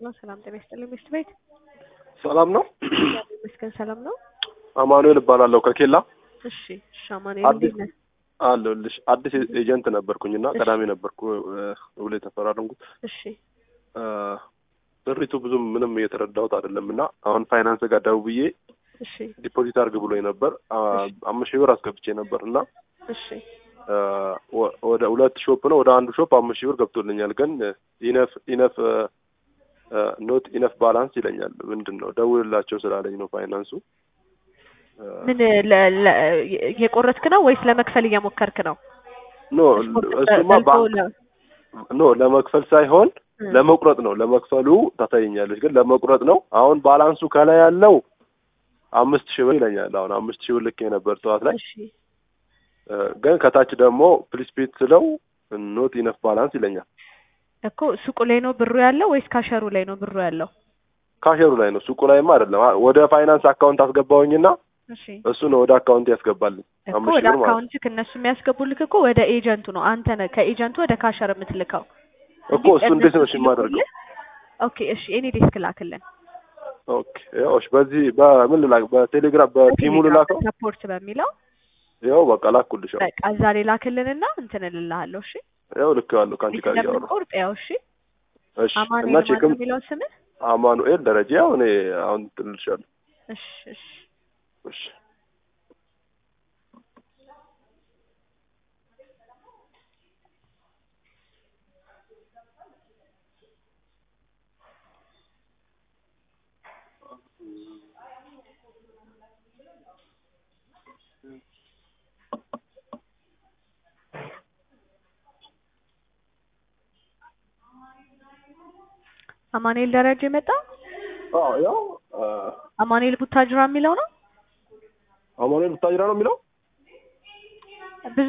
ነው። ሰላም ጤና ይስጥልኝ ሚስት ቤት ሰላም ነው። መስገን ሰላም ነው። አማኑኤል እባላለሁ ከኬላ እሺ እሺ፣ አማኑኤል አዲስ እንዴት ነህ? አለሁልሽ። አዲስ ኤጀንት ነበርኩኝና እሺ። ቀዳሚ ነበርኩ ውል የተፈራረምኩት። እሺ አ፣ ብሪቱ ብዙም ምንም እየተረዳሁት አይደለም እና አሁን ፋይናንስ ጋር ደውዬ እሺ ዲፖዚት አድርግ ብሎኝ ነበር። አ፣ አምስት ሺህ ብር አስገብቼ ነበር እና እሺ አ፣ ወ- ወደ ሁለት ሾፕ ነው ወደ አንዱ ሾፕ አምስት ሺህ ብር ገብቶልኛል። ግን ኢነፍ ኢነፍ ኖት ኢነፍ ባላንስ ይለኛል። ምንድን ነው ደውልላቸው ስላለኝ ነው ፋይናንሱ አ፣ ምን ለ- ለ- እየቆረጥክ ነው ወይስ ለመክፈል እየሞከርክ ነው? ኖ ስፖርት እሱማ በልቶ ባንክ ለ- ኖ ለመክፈል ሳይሆን እ፣ ለመቁረጥ ነው። ለመክፈሉ ታሳየኛለች፣ ግን ለመቁረጥ ነው። አሁን ባላንሱ ከላይ ያለው አምስት ሺህ ብር ይለኛል። አሁን አምስት ሺህ ብር ልክ ነበር ጠዋት ላይ እሺ እ፣ ግን ከታች ደግሞ ፕሊስ ፔድ ስለው ኖት ኢነፍ ባላንስ ይለኛል። እኮ ሱቁ ላይ ነው ብሩ ያለው ወይስ ካሸሩ ላይ ነው ብሩ ያለው? ካሸሩ ላይ ነው፣ ሱቁ ላይማ አይደለም። አ- ወደ ፋይናንስ አካውንት አስገባውኝና እሺ እሱ ነው ወደ አካውንት ያስገባልኝ እኮ አምስት ወደ ሺህ ብር ማለት ነው። አካውንትክ እነሱ የሚያስገቡልክ እኮ ወደ ኤጀንቱ ነው። አንተ ነህ ከኤጀንቱ ወደ ካሸር የምትልከው እኮ እሱ እንዴት ነው እሺ የማደርገው? ኦኬ እሺ፣ እኔ ዴስክ ላክልን ኦኬ ያው እሺ፣ በዚህ በምን ልላክ? በቴሌግራም በቲሙ ልላከው? ሰፖርት በሚለው ያው በቃ ላኩልሽ። ያው በቃ እዛ ላይ ላክልንና እንትን እልልሃለሁ። እሺ ያው ልክ ያለው ከአንቺ ጋር እያወራሁ እንደምንቆርጥ ያው እሺ። እሺ። አማኑኤል እና ማነው ቼክም የሚለው ስምህ? አማኑኤል ደረጃ ያው እኔ አሁን ትልልሻለሁ። እሺ እሺ እሺ አማኑኤል ደረጃ የመጣ አዎ ያው አማኑኤል ቡታጅራ የሚለው ነው። አማኑኤል ብታጅራ ነው የሚለው